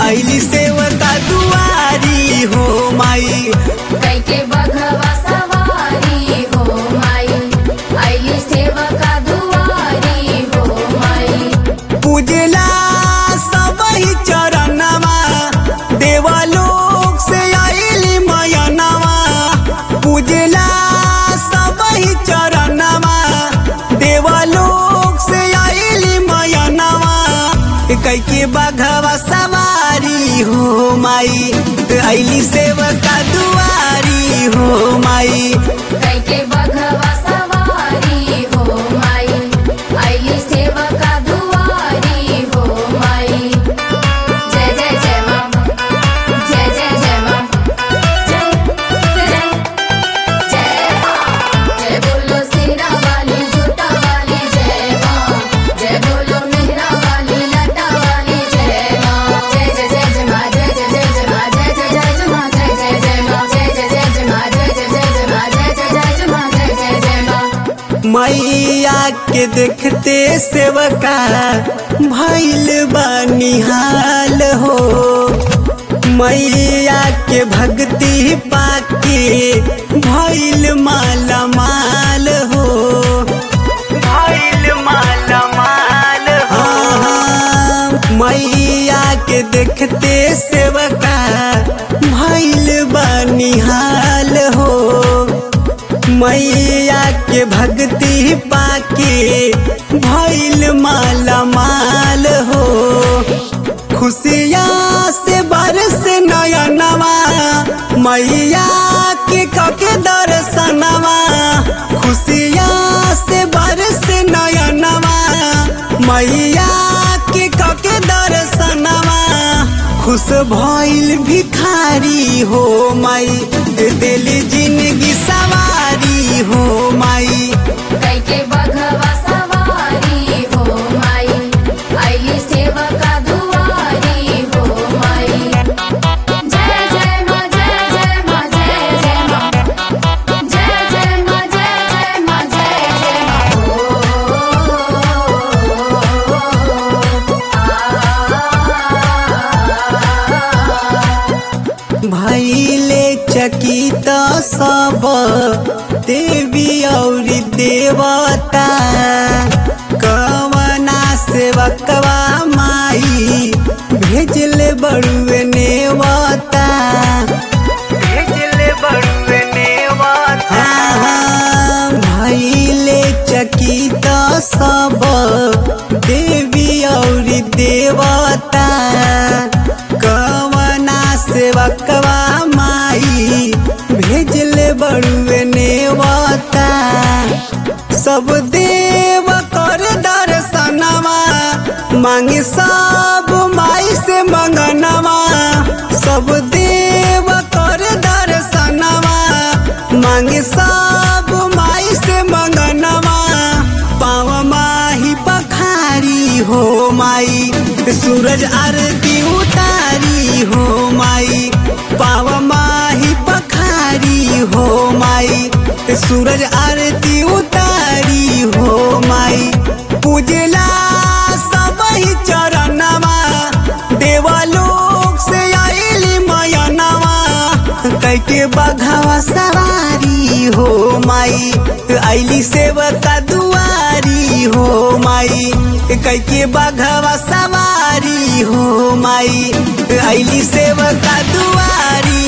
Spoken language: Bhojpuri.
आइली सेवका दुआरी हो माई कैके बघवा सवारी हो माई आइली सेवका दुआरी हो माई पूजला सबही चरणवा देवलोक से आइली मयनवा पूजला सबही चरणवा देवलोक से आइली मयनवा कैके बघवा सवारी हो माई आइली सेवका दुआरी हो माई कैके बघवा सवारी हो माई आइली सेवका दुआरी हो माई जय जय जय माँ जय जय जय माँ जय जय जय माँ जय बोलो सिरा वाली जूता वाली जय माँ जय बोलो मेहरा वाली लटा वाली जय माँ जय जय जय जय माँ जय जय जय जय माँ जय जय जय जय माँ जय जय जय माँ जय जय जय जय माँ जय जय जय जय माँ जय जय जय जय माँ जय जय जय माँ मैया के देखते सेवका भैल बनिहाल हो मैया के भक्ति पाके भैल माला माल हो भैल माला माल हो मैया के देखते सेवका भैल बनिहाल हो मैया के भक्ति पाके भैल माला माल हो खुशियाँ से बरस नयनवा मैया के कके दर्शनवा खुशियाँ से बरस नयनवा मैया के कके दर्शनवा खुश भइल भिखारी हो माई दिली जिंदगी सवारी हो माई कैके बघवा सवारी हो माई आइली सेवका दुआरी हो माई जय जय माँ जय जय माँ जय जय माँ जय जय माँ जय जय माँ जय जय माँ भैले चकित सब देवी और देवता कवना सेवकवा माई भेजले बड़ुए नेवता भेजले बड़ुए नेवता भैले चकित सब देवी और देवता कवना सेवकवा माई भेजले बड़ुए नेवता सब देव कर दर्शनवा मांगे सब माई से मंगनवा सब देव कर दर्शनवा मांगे सब माई से मंगनवा पाव माही पखारी हो माई सूरज आरती उतारी हो माई पाव माही पखारी हो माई सूरज आरती उतारी हो माई पूजला सबही चरणवा देवलोक से आइली मयनवा कैके बघवा सवारी हो माई आइली सेवका दुआरी हो माई कैके बघवा सवारी हो माई आइली सेवका दुआरी